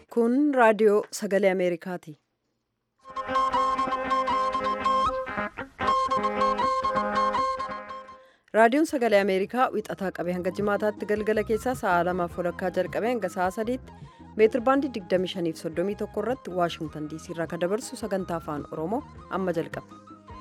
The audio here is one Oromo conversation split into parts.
Kun raadiyoo sagalee Ameerikaati. Raadiyoon sagalee Ameerikaa wixataa qabee hanga jimaataatti galgala keessaa sa'a lamaaf walakkaa jalqabee hanga sa'a sadiitti meetir baandii 25 fi 31 irratti Waashingtan diisii irraa kan dabarsu sagantaa afaan Oromoo amma jalqaba.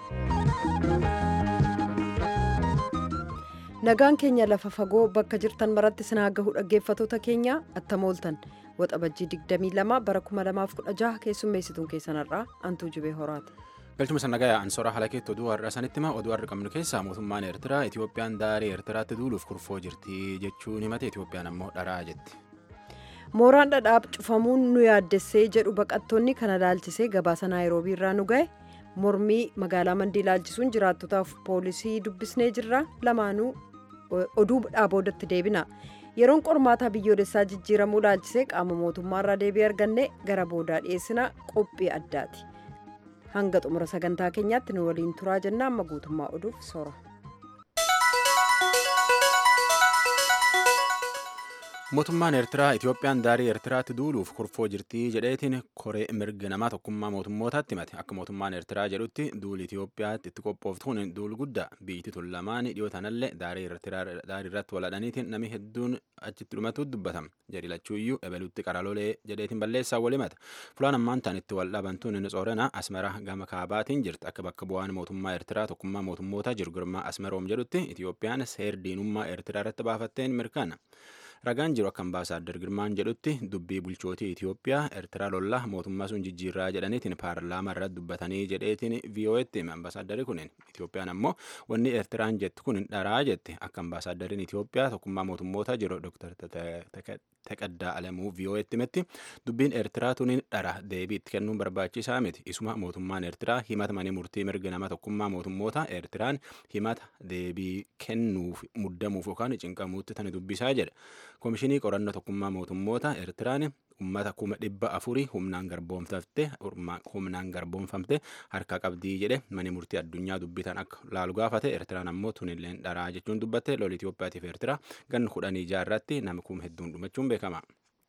Nagaan keenya lafa fagoo bakka jirtan maratti sinaa gahu dhaggeeffatoota keenya attam ooltan waxabajjii 22 bara 2016 keessummeessituun keessanarraa antuu jibee horaati. galchuma sannagaa ansoora haala keetti oduu har'a sanitti hima oduu har'a qabnu keessaa mootummaan eertiraa itiyoophiyaan daarii eertiraatti duuluuf kurfoo jirti jechuun himate itiyoophiyaan ammoo dharaa jetti. mooraan dhadhaab cufamuun nu yaaddessee jedhu baqattoonni kana laalchisee gabaasa naayiroobii irraa nu ga'e mormii magaalaa mandii laalchisuun jiraattotaaf poolisii dubbisnee jirra lamaanuu oduu dhaaboodatti deebina yeroon qormaataa biyyoolessaa jijjiiramuu laalchisee qaama mootummaarraa deebii arganne gara boodaa dhiyeessina qophii addaati. hanga xumura sagantaa keenyaatti nu waliin turaa jenna amma guutummaa oduuf soora. mootummaan eertiraa itiyoophiyaan daarii eertiraatti duuluuf kurfoo jirtii jedheetiin koree mirga namaa tokkummaa mootummootaatti himate akka mootummaan eertiraa jedhutti duuli itiyoophiyaatti itti qophooftuun duul guddaa biyyiti tun lamaan dhiyoo tanallee daarii irratti waladhaniitiin namni hedduun achitti dhumatu dubbatama jedhi lachuuyyuu ebelutti qaraloolee jedheetiin balleessaa wal himata fulaan ammaan tan itti wal dhabantuun inni soorana asmara gama kaabaatiin jirti akka bakka bu'aan mootummaa eertiraa tokkummaa mootummootaa jiru girmaa asmaroom jedhutti itiyoophiyaan seer diinummaa eertiraa irratti baafatteen mirkaana. ragaan jiru akka ambaasaaddar girmaan jedhutti dubbii bulchootii itiyoophiyaa eertiraa lolla mootummaa sun jijjiirraa jedhaniitiin paarlaamaa irratti dubbatanii jedheetiin vii'oo'etti hime ambaasaaddari kunin itiyoophiyaan ammoo wanni eertiraan jettu kun dharaa jette akka ambaasaaddariin itiyoophiyaa tokkummaa mootummoota jiru dooktar Taqaddaa Alamuu vii'oo'etti himetti dubbiin eertiraa tuniin dhara deebii itti kennuun barbaachisaa miti isuma mootummaan eertiraa himata manii murtii mirga nama tokkummaa mootummoota eertiraan himata deebii kennuuf muddamuuf yookaan cinqamuutti tani dubbisaa jedha. Komishinii qorannoo tokkummaa mootummoota Eertiraan uummata kuma dhibba afurii humnaan garboomfamte humnaan garboomfamte harka qabdii jedhe mani murtii addunyaa dubbitan akka laalu gaafate Eertiraan ammoo tunillee dharaa jechuun dubbatte lol Itoophiyaatiif Eertiraa ganna kudhanii jaarratti nama kuma hedduun dhumachuun beekama.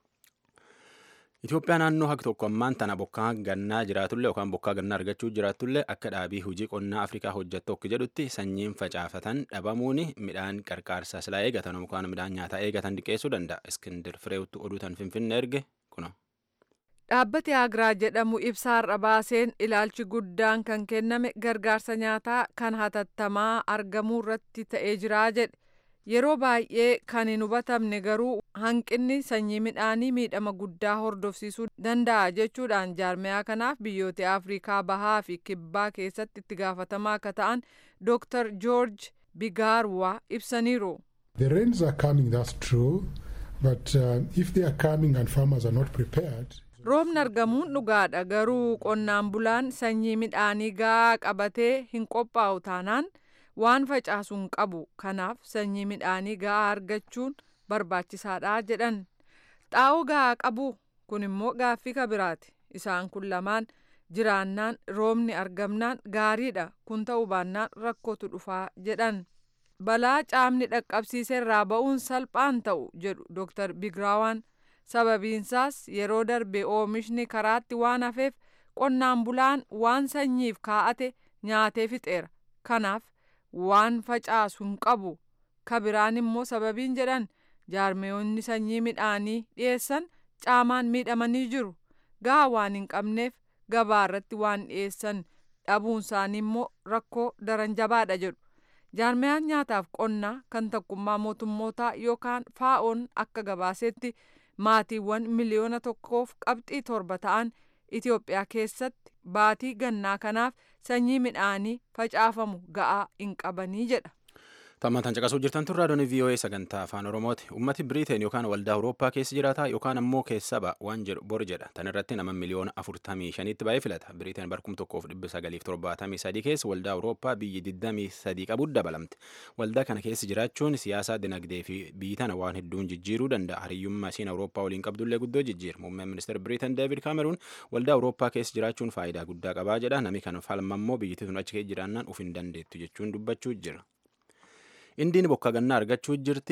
Itoophiyaa naannoo haqi tokko ammaan tana bokkaa gannaa jiraatullee yookaan bokkaa gannaa argachuu jiraatullee akka dhaabii hojii qonnaa Afrikaa hojjettu akka jedhutti sanyiin facaafatan dhabamuun midhaan qarqaarsaa silaa eegatan yookaan midhaan nyaataa eegatan diqqeessuu danda'a. Iskindir Fireewutti oduu tan Finfinnee erge kuno. Dhaabbati Agraa jedhamu ibsaarra baaseen ilaalchi guddaan kan kenname gargaarsa nyaataa kan hatattamaa argamuu irratti ta'ee jira jedhe. Yeroo baay'ee kan hin hubatamne garuu hanqinni sanyii midhaanii miidhama guddaa hordofsiisuu danda'a jechuudhaan jaarmiyaa kanaaf biyyoota Afrikaa bahaa fi kibbaa keessatti itti gaafatamaa akka ta'an Dr. George Bigaarwaa ibsaniiru. The rains are coming, that's true, but uh, if they are coming and farmers are not prepared. Roobni argamuun dhugaadha garuu qonnaan bulaan sanyii midhaanii gahaa qabatee hin qophaa'u taanaan waan facaasuun qabu kanaaf sanyii midhaanii gahaa argachuun barbaachisaadha jedhan xaa'oo gahaa qabu kun immoo gaaffii kabiraati isaan kun lamaan jiraannaan roobni argamnaan gaariidha kun ta'uu baannaan rakkootu dhufaa jedhan balaa caamni dhaqqabsiiserraa ba'uun salphaan ta'u jedhu dooktar bigraawaan sababiinsaas yeroo darbe oomishni karaatti waan hafeef qonnaan bulaan waan sanyiif kaa'ate nyaatee fixeera kanaaf waan facaasu hin qabu kabiraan immoo sababiin jedhan jaarmeeyonni sanyii midhaanii dhiyeessan caamaan miidhamanii jiru gahaa waan hin qabneef gabaa irratti waan dhiyeessan dhabuun isaanii immoo rakkoo daran jabaadha jedhu jaarmeyaan nyaataaf qonnaa kan tokkummaa mootummootaa yookaan faa'oon akka gabaasetti maatiiwwan miliyoona tokkoof qabxii torba ta'an Itoophiyaa keessatti baatii gannaa kanaaf sanyii midhaanii facaafamu ga'aa hin qabanii jedha. Tammantan caqasuu jirtan tun raadiyoon VOA sagantaa afaan Oromooti. Uummati Biriteen yookaan waldaa Awurooppaa keessa jiraata yookaan ammoo keessa ba'a waan jedhu bor jedha. Tan irratti nama miliyoona afurtamii shaniitti baay'ee filata. Biriteen barkum tokkoof dhibba sagaliif torbaatamii sadii keessa waldaa Awurooppaa biyyi digdamii sadii qabu dabalamte. Waldaa kana keessa jiraachuun siyaasaa dinagdee fi biyyi tana waan hedduun jijjiiruu danda'a. Hariyyummaa isiin Awurooppaa waliin qabdullee guddoo jijjiira. Muummeen ministeera Biriteen Deevid Kaameruun waldaa Awurooppaa keessa jiraachuun faayidaa guddaa qabaa jedha. Nami kana falmammoo biyyittii tun achi keessa jiraannaan uf hin dandeettu jechuun dubbachuu jira. indiin bokka gannaa argachuu jirti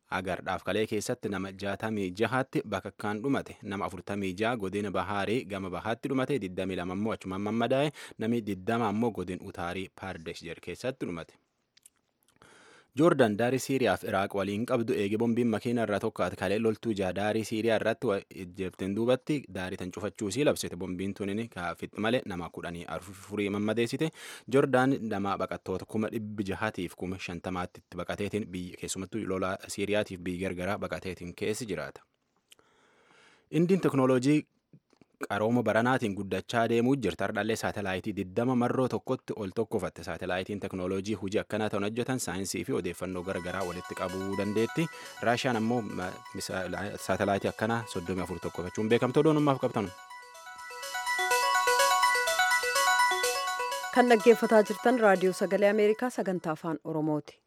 Agardhaaf kalee keessatti nama jaatamii jahaatti bakka kan dhumate nama afurtamii jaha godina bahaarii gama bahaatti dhumate digdamii lama ammoo achumaan mammadaa'e namni digdama ammoo godin utaarii paardesh jedhu keessatti dhumate. joordaan daarii siiriyaaf iraaq waliin qabdu eege bombiin makiina irraa tokkaate kalee loltuu jaa daarii siiriyaa irratti ejjeefteen duubatti daarii tan cufachuu sii labsite bombiin tunin kaafixi malee nama kudhanii afurii mammadeessite joordaan nama baqattoota kuma dhibbi jahatiif kuma shantamaatti itti baqateetiin biyya keessumattuu lola siiriyaatiif biyya gargaraa baqateetiin keessi jiraata. indiin teknooloojii qarooma baranaatiin guddachaa deemuu jirti hardhallee saatalaayitii 20 marroo tokkotti ol tokkofatte saatalaayitiin teknooloojii hojii akkanaa ta'an hojjetan saayinsii fi odeeffannoo garaagaraa walitti qabuu dandeetti raashiyaan ammoo saatalaayitii akkanaa 34 tokkofachuun beekamtoo doonummaaf qabtan. kan dhaggeeffataa jirtan raadiyoo sagalee ameerikaa sagantaa afaan oromooti.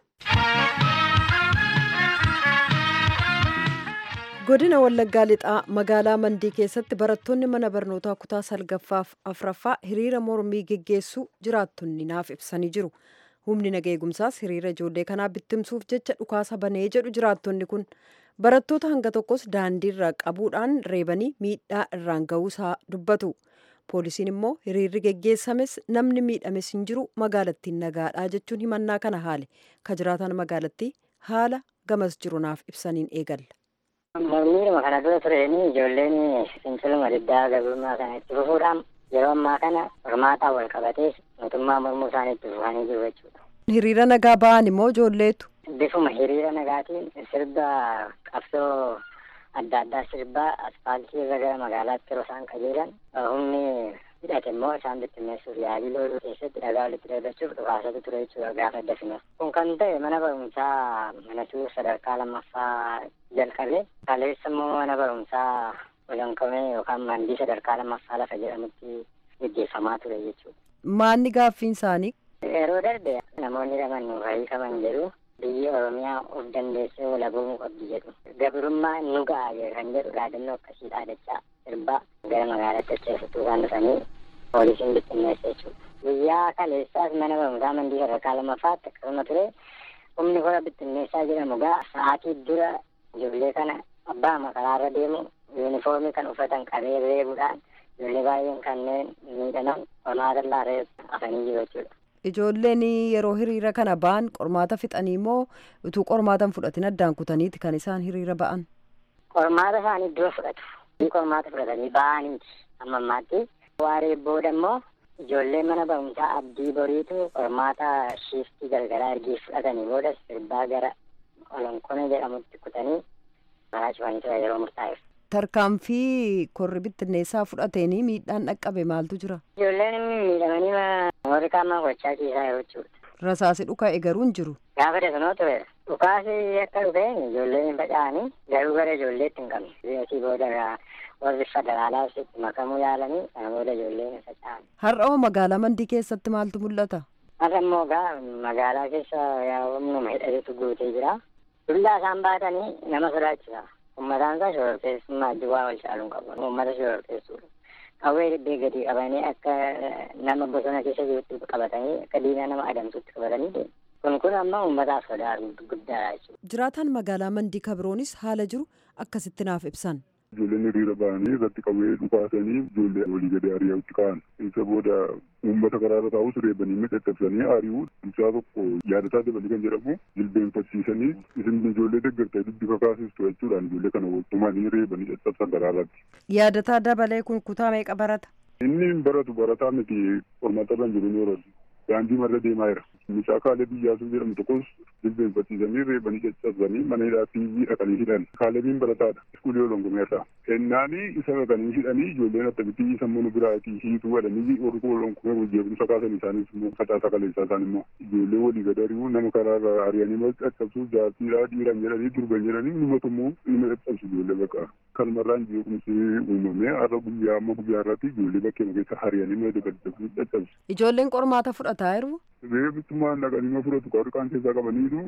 godina wallaggaa lixaa magaalaa mandii keessatti barattoonni mana barnootaa kutaa salgaffaaf afraffaa hiriira mormii geggeessuu jiraattonni naaf ibsanii jiru humni naga eegumsaas hiriira ijoollee kanaa bittimsuuf jecha dhukaasa banee jedhu jiraattonni kun barattoota hanga tokkos daandiirra qabuudhaan reebanii miidhaa irraan ga'uusaa dubbatu poolisiin immoo hiriirri geggeessames namni miidhames hin jiru magaalattiin nagaadhaa jechuun himannaa kana haale ka jiraatan magaalattii haala gamas jiru naaf ibsaniin eegalla. Mormiidhuma kana dura tureen ijoolleen finciluma diddaa gabrummaa kana itti fufuudhaan yeroo ammaa kana hormaataan wal qabatee mootummaa mormuu isaanii itti fufanii jiru jechuudha. Hiriira nagaa ba'an immoo ijoolleetu. Bifuma hiriira nagaatiin sirba qabsoo adda addaa sirbaa aspaaltii irra gara magaalaatti yeroo isaan qajeelan humni hidhate immoo isaan bittinneessuuf yaalii looluu keessatti dhagaa walitti darbachuuf dhukaasatu ture jechuudha gaafa dafinas. Kun kan ta'e mana barumsaa manatuu sadarkaa lammaffaa jalqabe kaleessa immoo mana barumsaa olankamee yookaan mandii sadarkaa lammaffaa lafa jedhamutti gaggeeffamaa ture jechuudha. Maanni gaaffiin isaanii? Yeroo darbe namoonni laman nuuf hiikaman jedhu biyyi Oromiyaa of dandeessee walabamuu qabdi jedhu. Gabrummaa nu ga'a kan jedhu dhaadannoo akkasii dhaadachaa sirbaa gara magaalaatti ceesisuu kan dhufanii poolisiin bittinneessa jechuudha. Guyyaa kaleessaas mana barumsaa mandii sadarkaa lammaffaatti akkasuma ture humni kora bittinneessaa jedhamu gaa sa'aatii dura ijoollee kana abbaa makaraarra deemu yuunifoormii kan uffatan qabee reebuudhaan ijoollee baay'een kanneen miidhaman qormaata laaree hafanii jiru jechuudha. Ijoolleen yeroo hiriira kana ba'an qormaata fixanii moo utuu qormaata hin fudhatin addaan kutaniiti kan isaan hiriira ba'an? Qormaata isaanii dura fudhatu. Qormaata fudhatanii ba'aniiti amma ammaatti. Waaree booda immoo ijoollee mana barumsaa abdii boriitu qormaata shiiftii gargaraa ergii fudhatanii booda sirbaa gara olonkone jedhamutti kutanii karaa cufanii ture yeroo murtaa'eef. Tarkaanfii korri bittinneessaa fudhateenii miidhaan dhaqqabe maaltu jira? Ijoolleen miidhamanii warri qaamaa gochaa ciisaa yeroo jechuudha. Rasaasi dhuka'e garuu hin jiru. Gaafa dasanoo ture dhukaasi akka dhufeen ijoolleen hin faca'anii garuu gara ijoolleetti hin qabne. Asii booda warri federaalaas itti makamuu yaalanii kana booda ijoolleen hin faca'an. Har'a magaalaa mandii keessatti maaltu mul'ata? Har'a immoo gaa magaalaa keessa humnuma hidhatetu guutee jira. Dullaa isaan baatanii nama sodaachisa. Uummataan isaa shororkeessummaa duwwaa wal caaluun qabu. Uummata shororkeessuudha. Qawwee dibbee gadi qabanii akka nama bosona keessa jirutti qabatanii akka diinaa nama adamsutti qabatanii deemu. Kun kun amma uummataaf sodaa guddaadha jechuudha. Jiraataan magaalaa mandii kabiroonis haala jiru akkasitti naaf ibsan. Ijoolleen hiriira ba'anii irratti qawwee dhukaasanii ijoollee walii gadi ari'achuutti ka'an. Isa booda uummata karaarra taa'us reebanii mixaxabsanii ari'uu bulchaa tokko yaadataa dabalii kan jedhamu jilbeenfachiisanii isin ijoollee deeggartee dubbi kakaasistu jechuudhaan ijoollee kana waltumanii reebanii caccabsan karaarratti. Yaadataa dabalee kun kutaa meeqa barata? Inni hin baratu barataa miti qormaata jiru ni horatu. Daandii marra deemaa jira. Mucaa kaalee biyyaasuu jedhamu tokkos jilbeenfachiisanii reebanii caccabsanii mana hidhaa fiizii dhaqanii hidhan. Kaalebiin barataadha. Iskuulii olongumeerraa. Ennaanii isa dhaqanii hidhanii ijoolleen akkamitti sammuu biraatii hiituu godhanii warri olonkumee jeequmsa kaasan isaanis immoo facaasaa kaleessaa isaan immoo ijoollee walii gad ari'uu nama karaarra ari'anii caccabsuu jaartiidhaa dhiiran jedhanii durban jedhanii numatu immoo nama caccabsu ijoollee bakka. Kalmarraan jeequmsi uumamee har'a guyyaa amma guyyaa irratti ijoollee bakkee keessa ari'anii nama dabaddabsuu caccabsu. Ijoolleen qormaata fudhataa jiru? Reebbitummaan dhaqanii ma fudhatu qarqaan keessaa qabaniitu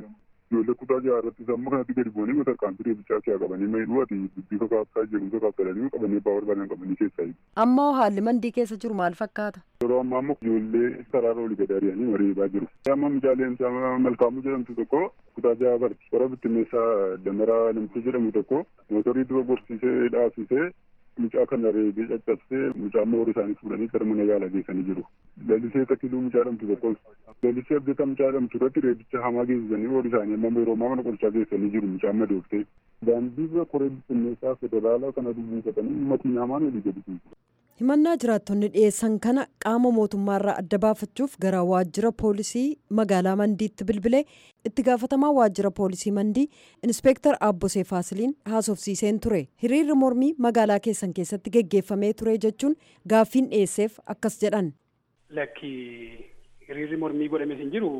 ijoollee kutaa jaha irratti amma kanatti gadi bu'anii tarkaanfii reebichaa kee qabanii maydhuu ati dubbii kakaaftaa jedhu kakaaftalanii qabanii abbaa barbaadan qabanii keessaa Amma haalli mandii keessa jiru maal fakkaata? yeroo ammaa immoo ijoollee karaarra olii gadi ari'anii mariibaa jiru. Amma mijaaleen malkaamuu jedhamtu tokko kutaa jaha barti. Warra bittinneessaa damaraa namtii jedhamu tokko mootorii dura gorsiisee dhaabsisee mucaa kana reebee caccabsee mucaa amma horii isaanii fuudhanii gara mana yaalaa geessanii jiru. Lalisee takkiluu mucaa jedhamtu tokkos lalisee abdata mucaa jedhamtu irratti reebicha hamaa geessisanii horii isaanii amma yeroo ammaa mana qorichaa geessanii jiru mucaa amma dooftee. Daandii bira koree bittinneessaa federaalaa kana dubbifatanii uummatni hamaan olii gadi himannaa jiraattonni dhiyeessan kana qaama mootummaarraa adda baafachuuf gara waajjira poolisii magaalaa mandiitti bilbilee itti gaafatamaa waajjira poolisii mandii inspeektar aabbosee faasiliin haasofsiiseen ture hiriirri mormii magaalaa keessan keessatti geggeeffamee ture jechuun gaaffiin dhiyeesseef akkas jedhan. lakki hiriirri mormii godhames hin jiru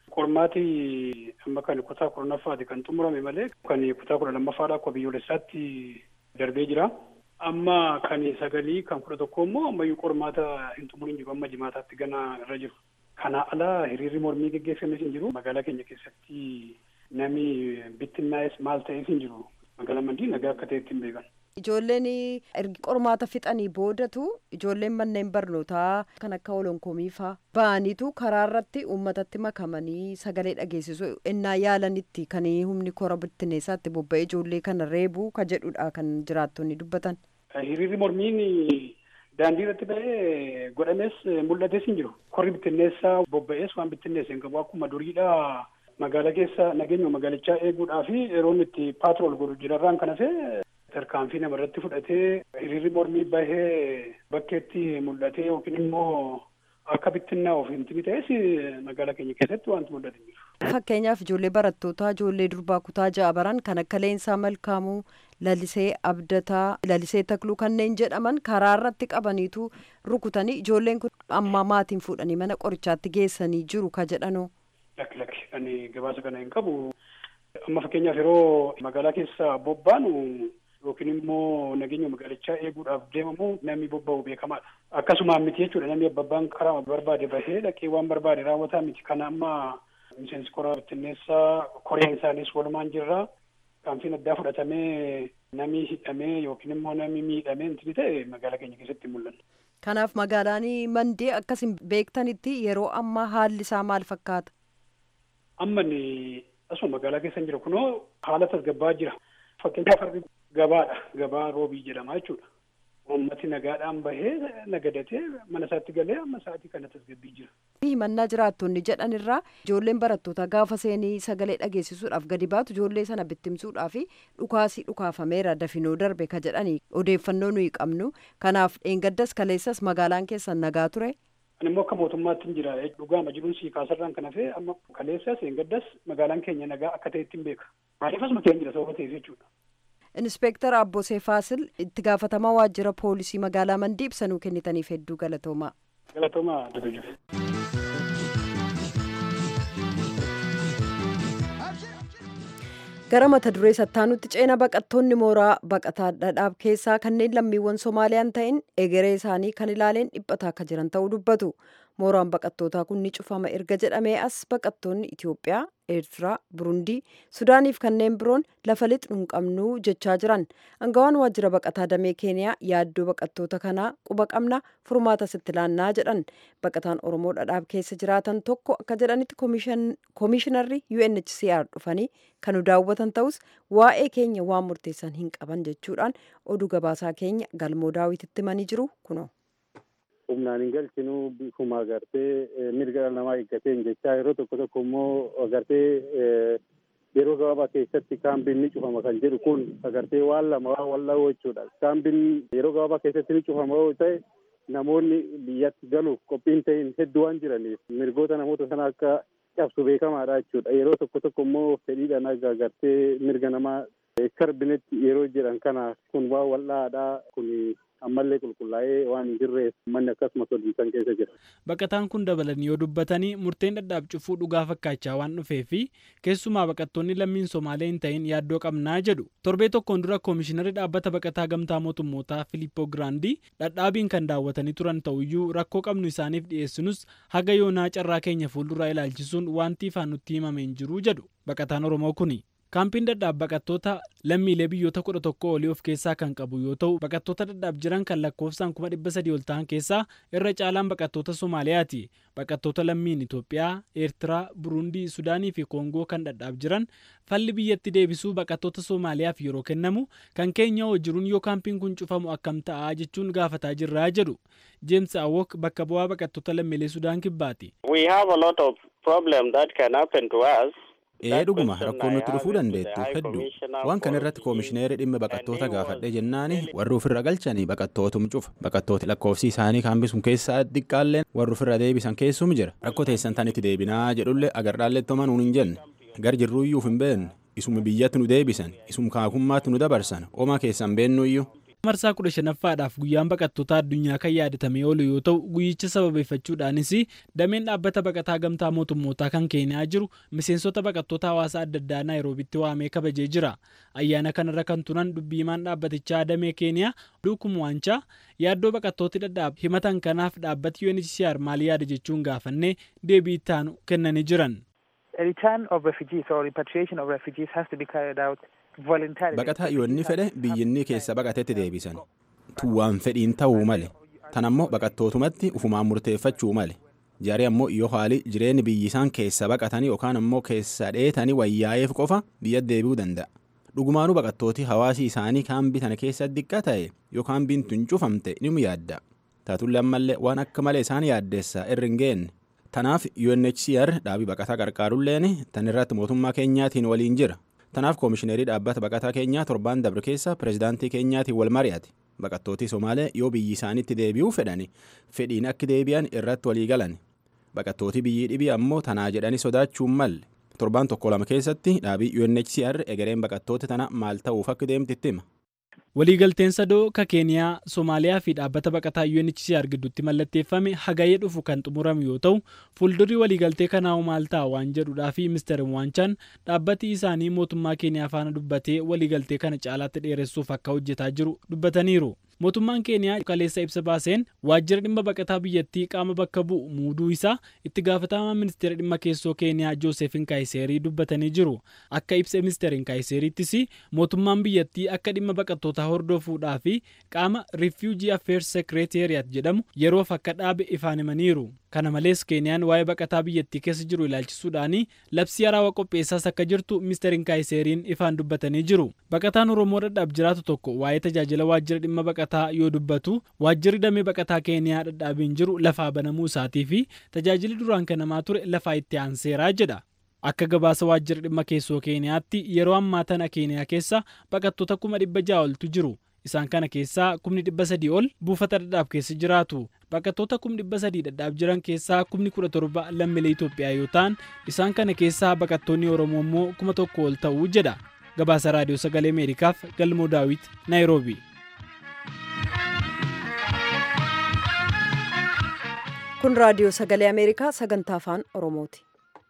qormaati amma kan kutaa kurnaffaati kan xumurame malee kan kutaa kudha lammaffaadha akka biyyoolessaatti darbee jira. amma kan sagalii kan kudha tokko immoo ammayyuu qormaata hin xumuriin jiru amma jimaataatti gana irra jiru. Kana ala hiriirri mormii geggeeffames hin jiru magaalaa keenya keessatti nami bittinnaa'es maal ta'es hin jiru magaalaa mandii nagaa akka ta'etti hin beekan. Ijoolleen ergi qormaata fixanii boodatu ijoolleen manneen barnootaa kan akka olonkoomii faa ba'aniitu karaa irratti uummatatti makamanii sagalee dhageessisu ennaa yaalanitti kan humni kora bittinneessaatti bobba'ee ijoollee kana reebuu ka jedhudha kan jiraattonni dubbatan. hiriirri mormiin daandii irratti ba'ee godhames mul'ates hin jiru. Korri bittinneessaa bobba'ees waan bittinneesse hin qabu akkuma duriidha magaalaa keessa nageenya magaalichaa eeguudhaa fi yeroo inni itti paatrool godhu jirarraan kan hafe tarkaanfii namarratti fudhatee hiriirri mormii bahee bakkeetti mul'atee yookiin immoo akka bittinnaa of hin ta'es magaalaa keenya keessatti wanti mul'atu hin jiru. Fakkeenyaaf ijoollee barattootaa ijoollee durbaa kutaa ja'a baran kan akka Leensaa Malkaamuu lalisee abdataa lalisee takluu kanneen jedhaman karaa irratti qabaniitu rukutanii ijoolleen kun amma maatiin fuudhanii mana qorichaatti geessanii jiru ka jedhanoo. Lakki lakki ani gabaasa kana hin qabu. Amma fakkeenyaaf yeroo magaalaa keessa bobbaanu yookiin immoo nageenya magaalichaa eeguudhaaf deemamu namni bobba'u beekamaadha. Akkasumaan miti jechuudha namni abbabbaan karaa barbaade bahee dhaqee waan barbaade raawwataa miti. Kana amma miseensi koraa bittinneessaa koreen isaanis walumaan jirra. Kaanfiin addaa fudhatamee namni hidhamee yookiin immoo namni miidhamee inti ta'e magaalaa keenya keessatti mul'anna. Kanaaf magaalaan mandee akkasin beektanitti yeroo ammaa haalli isaa maal fakkaata? Amma asuma magaalaa keessa jira kunoo haala tasgabbaa jira. Fakkeenyaaf harri gabaadha. Gabaa roobii jedhama jechuudha. Uummati nagaadhaan bahee nagadatee mana isaatti galee amma sa'aatii kana tasgabbii jira. himannaa jiraattonni jedhan irraa ijoolleen barattootaa gaafa seenii sagalee dhageessisuudhaaf gadi baatu ijoollee sana bittimsuudhaaf dhukaasii dhukaafameera dafinoo darbe ka jedhani odeeffannoo nuyi qabnu kanaaf dheengaddas kaleessas magaalaan keessan nagaa ture. Ani immoo akka mootummaatti hin jira dhugaama jiruun sii kaasarraan kan hafee amma kaleessas dheengaddas magaalaan keenya nagaa akka ta'etti hin beeka. Maaliif asuma keenya jira sababa ta'eef jechuudha. Inspeektar Abbosee Faasil itti gaafatamaa waajjira poolisii magaalaa Mandii ibsanuu kennitaniif hedduu galatoomaa. Galatoomaa Dudujuf. gara mata duree sattaanutti ceena baqattoonni mooraa baqataa dhadhaab keessaa kanneen lammiiwwan soomaaliyaan ta'in egeree isaanii kan ilaaleen dhiphataa akka jiran ta'uu dubbatu mooraan baqattootaa kun ni cufama erga jedhamee as baqattoonni itiyoophiyaa eertiraa burundii sudaaniif kanneen biroon lafa lixnu hin qabnu jechaa jiran angawaan waajjira baqataa damee keeniyaa yaaddoo baqattoota kanaa quba qabna furmaata sitti laannaa jedhan baqataan oromoo dhadhaab keessa jiraatan tokko akka jedhanitti koomishinarri unhcr dhufanii kan nu daawwatan ta'us waa'ee keenya waan murteessan hin qaban jechuudhaan oduu gabaasaa keenya galmoo daawititti himanii jiru kunoo. humnaan hin galchinu bifuma agartee mirga dhala namaa eeggateen jechaa yeroo tokko tokko immoo agartee yeroo gabaabaa keessatti kaambiin ni cufama kan jedhu kun agartee waan lama waan walla'oo jechuudha. Kaambiin yeroo gabaabaa keessatti ni cufama yoo ta'e namoonni biyyatti galuuf qophiin ta'in hedduu waan jiraniif mirgoota namoota sana akka cabsu beekamaadha jechuudha. Yeroo tokko tokko immoo fedhiidhaan akka agartee mirga namaa sarbinetti yeroo jedhan kana kun waan wal'aadhaa kun ammallee qulqullaa'ee waan hin jirreef manni akkasuma sodiinsan keessa jira. Baqataan kun dabalanii yoo dubbatanii murteen dhadhaab cufuu dhugaa fakkaachaa waan dhufee fi keessumaa baqattoonni lammiin Somaalee hin ta'in yaaddoo qabnaa jedhu. Torbee tokkoon dura koomishinarri dhaabbata baqataa gamtaa mootummootaa Filippoo Giraandii dhadhaabiin kan daawwatanii turan ta'uyyuu rakkoo qabnu isaaniif dhiyeessinus haga yoonaa carraa keenya fuulduraa ilaalchisuun wanti ifaan nutti himame hin jiru jedhu baqataan Oromoo kuni. kaampiin dadhaab baqattoota lammiilee biyyoota kudha tokko olii of keessaa kan qabu yoo ta'u baqattoota dadhaab jiran kan lakkoofsaan kuma dhibba sadii ol ta'an keessaa irra caalaan baqattoota somaaliyaati baqattoota lammiin itoophiyaa eertiraa burundii sudaanii fi koongoo kan dadhaab jiran falli biyyatti deebisuu baqattoota soomaaliyaaf yeroo kennamu kan keenya hojiruun yoo kaampiin kun cufamu akkam ta'a jechuun gaafataa jirraa jedhu jeems awok bakka bu'aa baqattoota lammiilee sudaan kibbaati. ee dhuguma rakkoon nutti dhufuu dandeettu hedduu waan kana irratti koomishineerii dhimma baqattoota gaafadhe jennaani warri ofirra galchanii baqattootum cufa baqattooti lakkoofsi isaanii kaambii sun keessaa xiqqaalleen warri ofirra deebisan keessum jira rakkoo teessan tanitti deebinaa jedhullee agarraallee toman nuun hin jenne gar jirruuyyuuf hin beekne isuma biyyatti nu deebisan isum kaakummaatti nu dabarsan oma keessan beennuyyuu. marsaa kudha shanaffaadhaaf guyyaan baqattoota addunyaa kan yaadatamee oolu yoo ta'u guyyicha sababeeffachuudhaanis dameen dhaabbata baqataa gamtaa mootummootaa kan keeniyaa jiru miseensota baqattoota hawaasa adda addaa naayiroobitti waamee kabajee jira ayyaana kanarra kan turan dubbiimaan dhaabbatichaa damee keeniyaa duukum waanchaa yaaddoo baqattooti dhadhaab himatan kanaaf dhaabbati UNHCR maal yaada jechuun gaafannee deebii ittaanu kennanii jiran. baqataa yoonni fedhe biyyinni keessa baqatetti deebisan tuwwaan fedhiin ta'uu male tan ammoo baqattootumatti ufumaan murteeffachuu male jarri ammoo yoo haali jireenyi biyyi isaan keessa baqatanii yookaan ammoo keessa dheetanii wayyaa'eef qofa biyya deebi'uu danda'a dhugumaanuu baqattooti hawaasi isaanii kaambii tana keessa diqqa ta'e yoo kaambiin tun cufamte ni yaadda taatullee ammallee waan akka malee isaan yaaddeessa irri hin geenne tanaaf UNHCR dhaabii baqataa qarqaarulleen tan irratti mootummaa keenyaatiin waliin jira tanaaf koomishineerii dhaabbata baqataa keenyaa torbaan dabre keessa pireezidaantii keenyaatiin wal mari'ate baqattootii somaalee yoo biyyi isaanitti deebi'uu fedhani fedhiin akka deebi'an irratti walii galan baqattootii biyyii dhibii ammoo tanaa jedhanii sodaachuun malle torbaan tokko lama keessatti dhaabii UNHCR egereen baqattoota tana maal ta'uuf akka deemtitti hima. waliigalteen sadoo ka keeniyaa soomaaliyaa fi dhaabbata baqataa UNHCR gidduutti mallatteeffame hagayee dhufu kan xumurame yoo ta'u fuuldurri waliigaltee kanaa maal ta'a waan jedhudhaa fi mister waanchaan dhaabbati isaanii mootummaa keeniyaa faana dubbatee waliigaltee kana caalaatti dheeressuuf akka hojjetaa jiru dubbataniiru. mootummaan keeniyaa kaleessa ibsa baaseen waajjira dhimma baqataa biyyattii qaama bakka bu'u muuduu isaa itti gaafatamaa ministeera dhimma keessoo keeniyaa joosefin kaayiseerii dubbatanii jiru akka ibsa ministeerin kaayiseeriittis mootummaan biyyattii akka dhimma baqattootaa hordofuudhaa fi qaama rifiujii affeers sekireeteriyaat jedhamu yeroof akka dhaabe ifaan himaniiru kana malees keeniyaan waa'ee baqataa biyyattii keessa jiru ilaalchisuudhaan labsii haaraa qopheessaas akka jirtu ministeerin kaayiseeriin ifaan dubbatanii jiru baqataan oromoo dhadhaab jiraatu tokko waa'ee tajaajila waajjira dhimma baqataa yoo dubbatu waajjirri damee baqataa keeniyaa dhadhaabiin jiru lafaa banamuu isaatii fi tajaajilli duraan kennamaa ture lafaa itti aanseeraa jedha. Akka gabaasa waajjira dhimma keessoo keeniyaatti yeroo ammaa tana keeniyaa keessa baqattoota kuma dhibba ja'a oltu jiru. Isaan kana keessaa kumni dhibba sadii ol buufata dhadhaab keessa jiraatu. Baqattoota kumni dhibba sadii dhadhaab jiran keessaa kumni kudha torba lammiilee Itoophiyaa yoo ta'an isaan kana keessaa baqattoonni Oromoo immoo kuma tokko ol ta'uu jedha. Gabaasa Raadiyoo Sagalee Ameerikaaf Galmoo Daawit Naayiroobii. kun raadiyoo sagalee ameerikaa sagantaa afaan oromooti.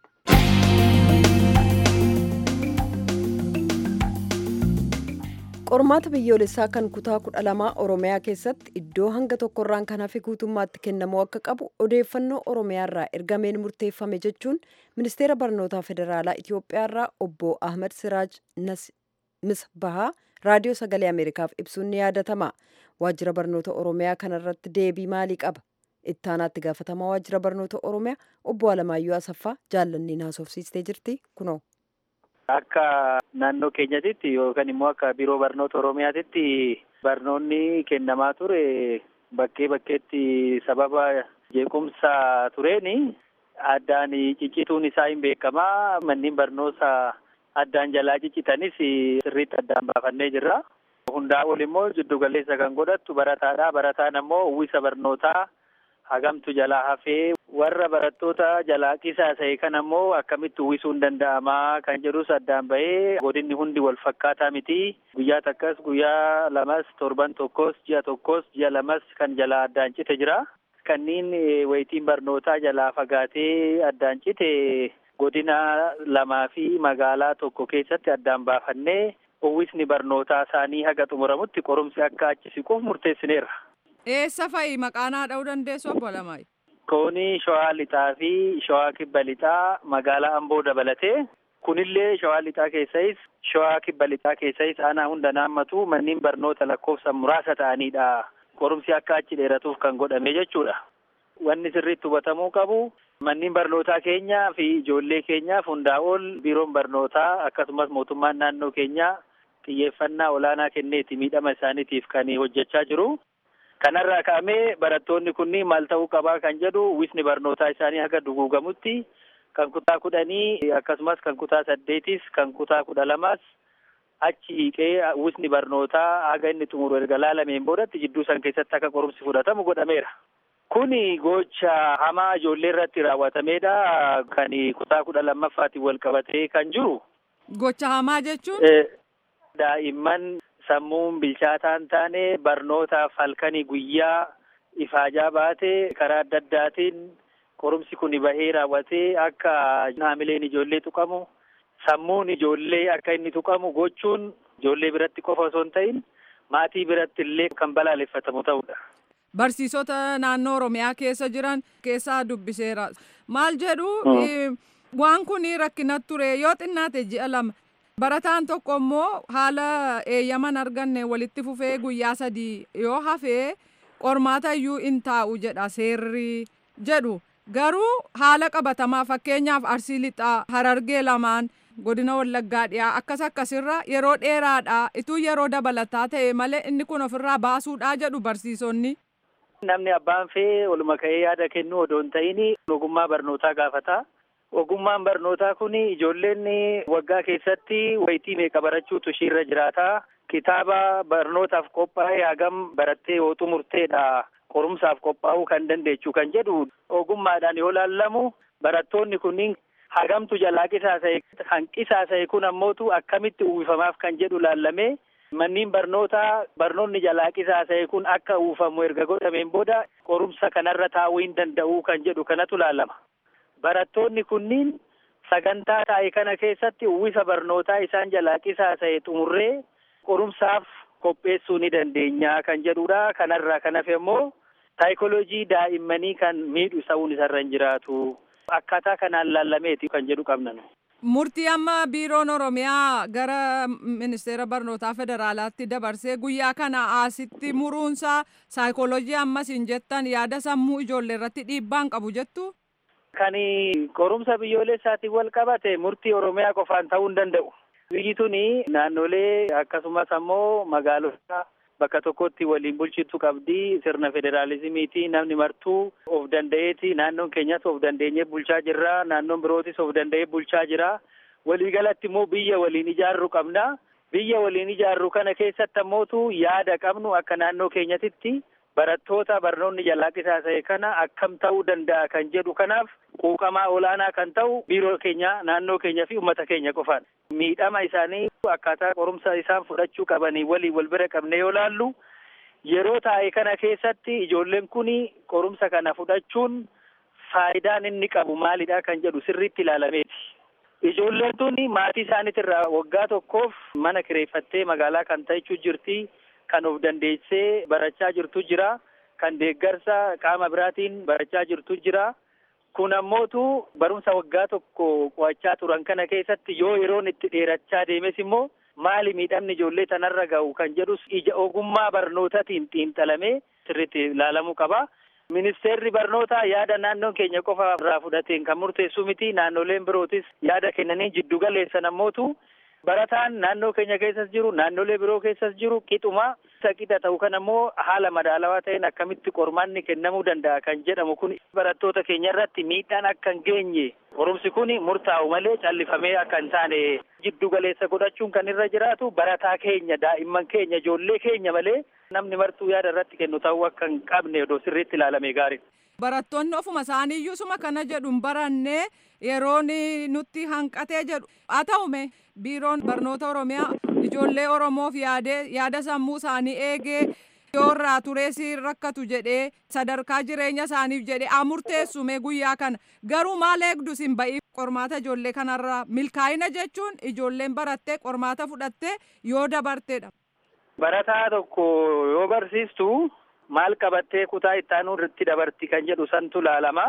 qormaata biyyoolessaa kan kutaa kudha lamaa oromiyaa keessatti iddoo hanga tokkorraan kan hafe guutummaatti kennamuu akka qabu odeeffannoo oromiyaarraa ergameen murteeffame jechuun ministeera barnootaa federaalaa itiyoophiyaarraa obbo ahmed siraaj misbahaa raadiyoo sagalee ameerikaaf ibsuun ni yaadatama waajjira barnoota oromiyaa kanarratti deebii maalii qaba ittaanaatti gaafatamaa waajjira barnoota oromiyaa obbo Alamaayyoo Asaffaa jaallannii naasofsiistee jirti kunoo. Akka naannoo keenyatitti yookaan immoo akka biiroo barnoota oromiyaatitti barnoonni kennamaa ture bakkee bakkeetti sababa jeequmsa tureeni addaan ciccituun isaa hin beekamaa manneen barnoota addaan jalaa ciccitanis sirriitti addaan baafannee jirra. Hundaa ol immoo jiddu galeessa kan godhattu barataadha. Barataan ammoo uwwisa barnootaa hagamtu jalaa hafee warra barattoota jalaa qisaasa'e kan ammoo akkamitti uwwisuun danda'amaa kan jedhus addaan bahee godinni hundi wal fakkaataa miti guyyaa takkas guyyaa lamas torban tokkos ji'a tokkos ji'a lamas kan jalaa addaan cite jira kanniin wayitiin barnootaa jalaa fagaatee addaan cite godina lamaa fi magaalaa tokko keessatti addaan baafannee uwwisni barnootaa isaanii haga xumuramutti qorumsi akka achi siquuf murteessineerra. Eessa fa'i maqaanaa dha'uu dandeessu obbo Lamaayi? Koonii Shawaa Lixaa fi Shawaa Kibba Lixaa magaalaa Amboo dabalatee kunillee Shawaa Lixaa keessayis Shawaa Kibba Lixaa keessayis aanaa hunda naammatu manneen barnoota lakkoofsan muraasa ta'anidha. Qorumsi akka achi dheeratuuf kan godhame jechuudha. Wanni sirriitti hubatamuu qabu manneen barnootaa keenyaa fi ijoollee keenyaaf hundaa ol biiroon barnootaa akkasumas mootummaan naannoo keenyaa xiyyeeffannaa olaanaa kenneeti miidhama isaaniitiif kan hojjechaa jiru. Kanarraa ka'amee barattoonni kunniin maal ta'uu qabaa kan jedhu uwwisni barnootaa isaanii haga duguugamutti kan kutaa kudhanii akkasumas kan kutaa saddeetis kan kutaa kudha lamas achi hiiqee uwwisni barnootaa haga inni xumuru erga laalameen boodatti jidduu san keessatti akka qorumsi fudhatamu godhameera. Kuni gocha hamaa ijoollee irratti raawwatameedha kan kutaa kudha lammaffaatiin wal qabatee kan jiru. Gocha hamaa jechuun? Daa'imman sammuun bilchaataan taane barnootaaf halkanii guyyaa ifaajaa baatee karaa adda addaatiin qorumsi kun bahee raawwatee akka haamileen ijoollee tuqamu sammuun ijoollee akka inni tuqamu gochuun ijoollee biratti qofa osoo hin ta'in maatii biratti illee kan balaaleffatamu ta'udha. Barsiisota naannoo Oromiyaa keessa jiran keessaa dubbiseera. Maal jedhu waan kun rakkina ture yoo xinnaate ji'a lama. Barataan tokko immoo haala eeyyaman arganne walitti fufee guyyaa sadii yoo hafee qormaata iyyuu in taa'u jedha seerri jedhu. Garuu haala qabatamaa fakkeenyaaf arsii lixaa harargee lamaan godina wallaggaa dhiyaa akkas akkasirra yeroo dheeraadha ituu yeroo dabalataa ta'e malee inni kun ofirraa baasuudhaa jedhu barsiisonni. Namni abbaan fee oluma ka'ee yaada kennu odoo hin ta'in ogummaa barnootaa gaafata. Ogummaan barnootaa kun ijoolleen waggaa keessatti wayitii meeqa barachuutu ishiirra jiraata. Kitaaba barnootaaf qophaa'e hagam barattee yoo xumurteedha. Qorumsaaf qophaa'uu kan dandeechu kan jedhu ogummaadhaan yoo laallamu barattoonni kunniin hagamtu jalaa qisaasa'e kan qisaasa'e kun ammootu akkamitti uwwifamaaf kan jedhu laallamee Manniin barnootaa barnoonni jalaa qisaasa'e kun akka uwwifamu erga godhameen booda qorumsa kanarra taa'uu hin danda'u kan jedhu kanatu laalama. Barattoonni kunniin sagantaa taa'e kana keessatti uwwisa barnootaa isaan jalaa qisaasa'e xumurree qorumsaaf qopheessuu ni dandeenya kan jedhudha. Kanarraa kan hafe immoo saayikoloojii daa'immanii kan miidhu ta'uun isarra hin jiraatu. Akkaataa kanaan laallameeti kan jedhu qabnan. Murtii amma biiroon Oromiyaa gara ministeera barnootaa federaalaatti dabarsee guyyaa kana asitti muruunsaa saayikooloojii ammas hin jettan yaada sammuu ijoollee irratti dhiibbaan qabu jettu. Kan qorumsa biyyoolessaatiin wal qabate murtii Oromiyaa qofaan ta'uu hin danda'u. Biyyi tuni naannolee akkasumas ammoo magaalota bakka tokkotti waliin bulchitu qabdi sirna federaalizimiiti namni martuu of danda'eeti naannoon keenyas of dandeenyee bulchaa jirra naannoon birootis of danda'ee bulchaa jira waliigalatti immoo biyya waliin ijaarru qabna biyya waliin ijaarru kana keessatti ammootu yaada qabnu akka naannoo keenyatitti barattoota barnoonni jalaa qisaasa'e kana akkam ta'uu danda'a kan jedhu kanaaf quuqamaa olaanaa kan ta'u biiroo keenya naannoo keenya fi uummata keenya qofaan miidhama isaanii akkaataa qorumsa isaan fudhachuu qabanii waliin wal bira qabne yoo laallu yeroo taa'e kana keessatti ijoolleen kun qorumsa kana fudhachuun faayidaan inni qabu maalidha kan jedhu sirriitti ilaalameeti. Ijoolleen tun maatii isaaniitirraa waggaa tokkoof mana kireeffattee magaalaa kan ta'echuu jirti. Kan of dandeessee barachaa jirtu jira. Kan deeggarsa qaama biraatiin barachaa jirtu jira. Kun ammootu barumsa waggaa tokko qo'achaa turan kana keessatti yoo yeroon itti dheerachaa deemes immoo maali miidhamni ijoollee tanarra ga'u kan jedhus ija ogummaa barnootaatiin xiinxalamee sirriitti ilaalamuu qaba. Ministeerri barnootaa yaada naannoon keenya qofa irraa fudhateen kan murteessu miti naannoleen birootis yaada kennanii jiddu galeessan ammootu barataan naannoo keenya keessas jiru naannolee biroo keessas jiru qixuma isa qixa ta'u kan ammoo haala madaalawaa ta'een akkamitti qormaanni kennamuu danda'a kan jedhamu kun barattoota keenya irratti miidhaan akka hin geenye qorumsi kun murtaa'u malee callifamee akka hin taane jiddu galeessa godhachuun kan irra jiraatu barataa keenya daa'imman keenya ijoollee keenya malee namni martuu yaada irratti kennu ta'uu akka hin qabne odoo sirriitti ilaalame gaarii. barattoonni ofuma isaaniiyyuu suma kana jedhu hin barannee yeroon nutti hanqatee jedhu haa ta'ume biiroon barnoota oromiyaa ijoollee oromoof yaadee yaada sammuu isaanii eegee yoo irraa tureessi rakkatu jedhee sadarkaa jireenya isaaniif jedhee haa murteessume guyyaa kana garuu maal eegdu sin ba'ii qormaata ijoollee kanarraa milkaa'ina jechuun ijoolleen barattee qormaata fudhattee yoo dabarteedha. Barataa tokko yoo barsiistu maal qabattee kutaa ittaanuu irratti dabarti kan jedhu santu laalama.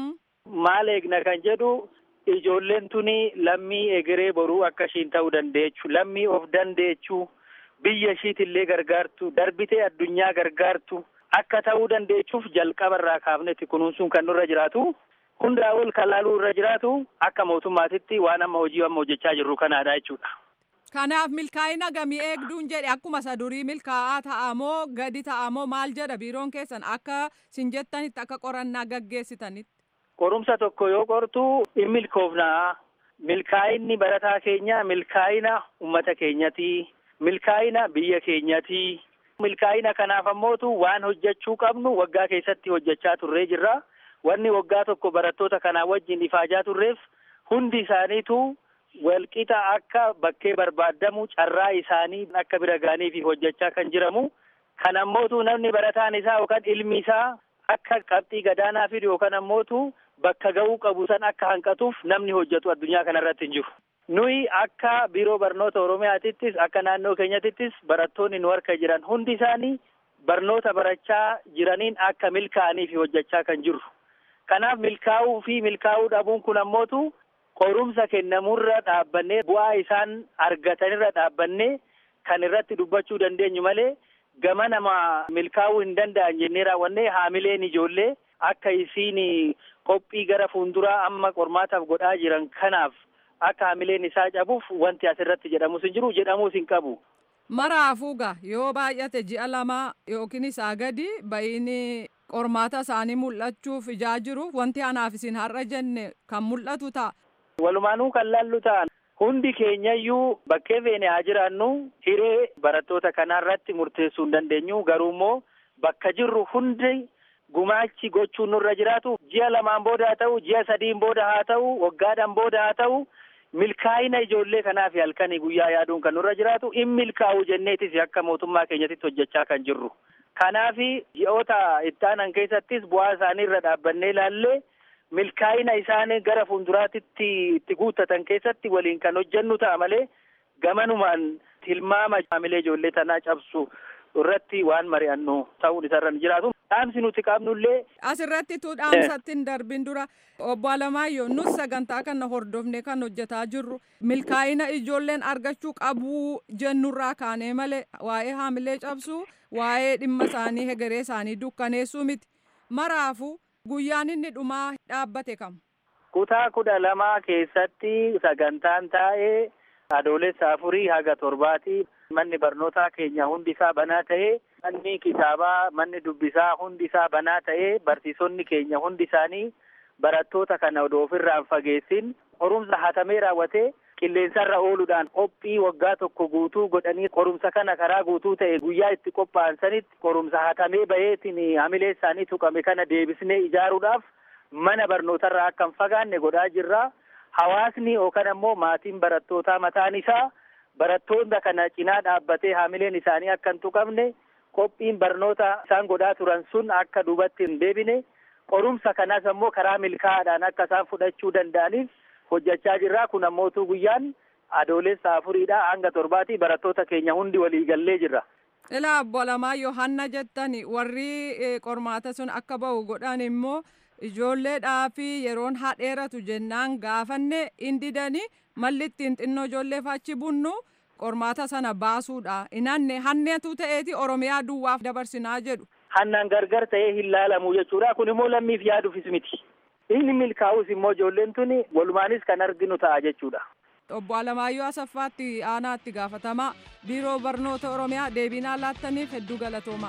Maal eegna kan jedhu ijoolleen tuni lammii egeree boruu akka ishiin ta'uu dandeechu lammii of dandeechuu biyya ishiitillee gargaartu darbitee addunyaa gargaartu akka ta'uu dandeechuuf jalqaba irraa kaafnetti kunuunsuun kan nurra jiraatu hundaa ol kalaaluu irra jiraatu akka mootummaatitti waan amma hojii amma hojjechaa jirru kanaadha jechuudha. Kanaaf milkaa'ina gamii eegduun jedhe akkuma isa durii milkaa'aa ta'amoo gadi ta'amoo maal jedha biiroon keessan akka sin jettanitti akka qorannaa gaggeessitanitti. Qorumsa tokko yoo qortu in milkoofnaa milkaa'inni barataa keenya milkaa'ina ummata keenyati milkaa'ina biyya keenyati milkaa'ina kanaaf ammootu waan hojjechuu qabnu waggaa keessatti hojjechaa turree jirra wanni waggaa tokko barattoota kanaa wajjin ifaajaa turreef hundi isaaniitu walqixa akka bakkee barbaadamu carraa isaanii akka bira ga'aniif hojjechaa kan jiramu kan ammootu namni barataan isaa yookaan ilmi isaa akka qabxii gadaanaa fidu yookaan ammootu bakka ga'uu qabu san akka hanqatuuf namni hojjetu addunyaa kanarratti hin jiru. Nuyi akka biiroo barnoota Oromiyaatittis akka naannoo keenyatittis barattoonni nu harka jiran hundi isaanii barnoota barachaa jiraniin akka milkaa'aniif hojjechaa kan jirru. Kanaaf milkaa'uu fi milkaa'uu dhabuun kun ammootu qorumsa kennamurra dhaabbannee bu'aa isaan argatanirra dhaabbannee kan irratti dubbachuu dandeenyu malee gama nama milkaa'uu hin danda'an jennee raawwannee haamileen ijoollee akka isiin qophii gara fuulduraa amma qormaataaf godhaa jiran kanaaf akka haamileen isaa cabuuf wanti asirratti jedhamus hin jiru jedhamuus hin qabu. Maraafuuga yoo baay'ate ji'a lama yookiin isaa gadi ba'iin qormaata isaanii mul'achuuf ijaa jiru wanti anaaf isin har'a jenne kan mul'atu ta'a. Walumaanuu kan laallu ta'an hundi keenyayyuu bakkee feene haa jiraannu hiree barattoota kanarratti murteessuu hin dandeenyu garuu immoo bakka jirru hundi gumaachi gochuun nurra jiraatu ji'a lamaan booda haa ta'u ji'a sadiin booda haa ta'u waggaadhaan booda haa ta'u milkaa'ina ijoollee kanaaf halkanii guyyaa yaaduun kan nurra jiraatu in milkaa'u jenneetis akka mootummaa keenyatti hojjechaa kan jirru. Kanaaf ji'oota ittaanan keessattis bu'aa isaanii irra dhaabbannee ilaallee milkaa'ina isaanii gara fuulduraatitti itti guuttatan keessatti waliin kan hojjennu ta'a malee gamanumaan tilmaama haamilee ijoollee tanaa cabsu irratti waan mari'annu ta'uun isarra hin jiraatu. Dhaamsi nuti qabnullee. Asirratti tu dhaamsatti hin darbin dura obbo Alamaayyoo nus sagantaa kana hordofnee kan hojjetaa jirru milkaa'ina ijoolleen argachuu qabu jennurraa kaanee malee waa'ee haamilee cabsuu waa'ee dhimma isaanii hegeree isaanii dukkaneessuu miti maraafu guyyaan inni dhumaa dhaabbate kam. Kutaa kudha lamaa keessatti sagantaan taa'ee adoolessa afurii haga torbaati. Manni barnootaa keenya hundi isaa banaa ta'ee manni kitaabaa manni dubbisaa hundi isaa banaa ta'ee barsiisonni keenya hundi isaanii barattoota kana odoo ofirraan fageessin qorumsa hatamee raawwatee qilleensarra ooluudhaan qophii waggaa tokko guutuu godhanii qorumsa kana karaa guutuu ta'e guyyaa itti qophaa'an sanitti qorumsa hatamee baheetiin hamilee isaanii tuqame kana deebisnee ijaaruudhaaf mana barnootarraa akka hin fagaanne godhaa jirra. Hawaasni yookaan ammoo maatiin barattootaa mataan isaa barattoota kana cinaa dhaabbatee haamileen isaanii akka hin tuqamne qophiin barnoota isaan godhaa turan sun akka duubatti hin deebine qorumsa kanas ammoo karaa milkaa'aadhaan akka isaan fudhachuu danda'aniif hojjechaa jirra kun ammootu guyyaan adoolessa afuriidha hanga torbaati barattoota keenya hundi walii gallee jirra. Ilaa obbo Alamaayyoo hanna jettani warri qormaata sun akka ba'u godhan immoo ijoolleedhaa fi yeroon haa dheeratu jennaan gaafanne hin didanii malli ittiin xinnoo ijoolleef achi bunnu qormaata sana baasuudha inanne hanneetu ta'eeti oromiyaa duwwaaf dabarsinaa jedhu. Hannaan gargar ta'ee hin laalamu jechuudha kun immoo lammiif yaaduufis miti. Inni milkaa'us immoo ijoolleen tuni walumaanis kan arginu ta'a jechuudha. Obbo Alamaayyoo Asaffaatti aanaatti gaafatamaa biiroo barnoota oromiyaa deebinaa laattaniif hedduu galatoomaa.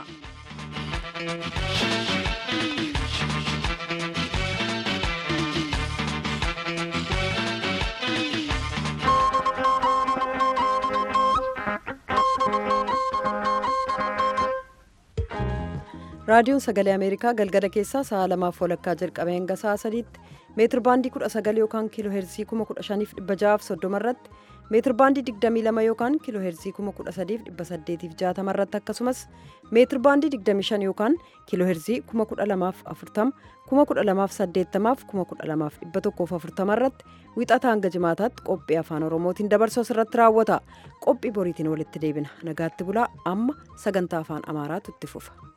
raadiyoon sagalee ameerikaa galgala keessaa sa'a lamaaf walakkaa jalqabee hanga sa'a sadiitti meetir baandii 19 yookaan kiiloo heerzii 15630 irratti meetir baandii 22 yookaan kiiloo heerzii 13860 irratti akkasumas meetir baandii 25 yookaan kiiloo heerzii 12040 12080 12140 irratti wixata hanga jimaataatti qophii afaan oromootiin dabarsu asirratti raawwata qophii boriitiin walitti deebina nagaatti bulaa amma sagantaa afaan amaaraatu itti fufa.